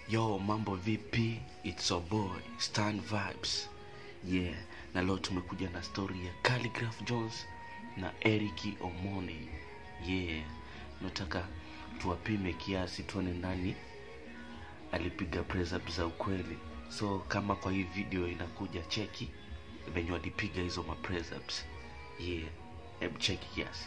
Yo, mambo vipi? It's your boy Stan Vibes. Yeah, na leo tumekuja na story ya Calligraph Jones na Eric Omoni. Yeah, nataka tuwapime kiasi tuone nani alipiga press up za ukweli. So kama kwa hii video inakuja cheki venye walipiga hizo ma press ups. Yeah, hebu cheki kiasi.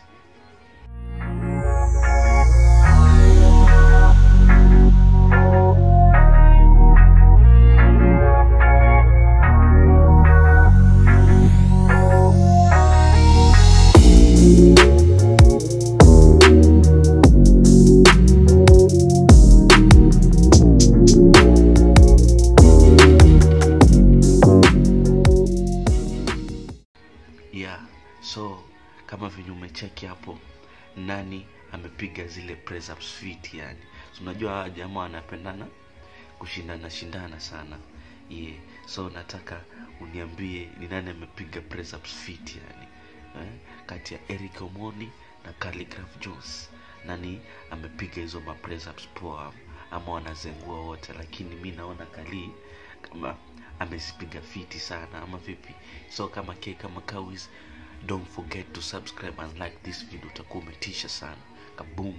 yeah so kama venye umecheki hapo nani amepiga zile press ups fit yani so, unajua hawa jamaa wanapendana kushindana shindana sana yeah so nataka uniambie ni nani amepiga press ups fit yani eh? kati ya Eric Omoni na Calligraph Jones nani amepiga hizo ma press ups poa ama wanazengua wote lakini mi naona Kali kama amezipiga fiti sana ama vipi so kama ke kama kawis don't forget to subscribe and like this video utakuwa umetisha sana kaboom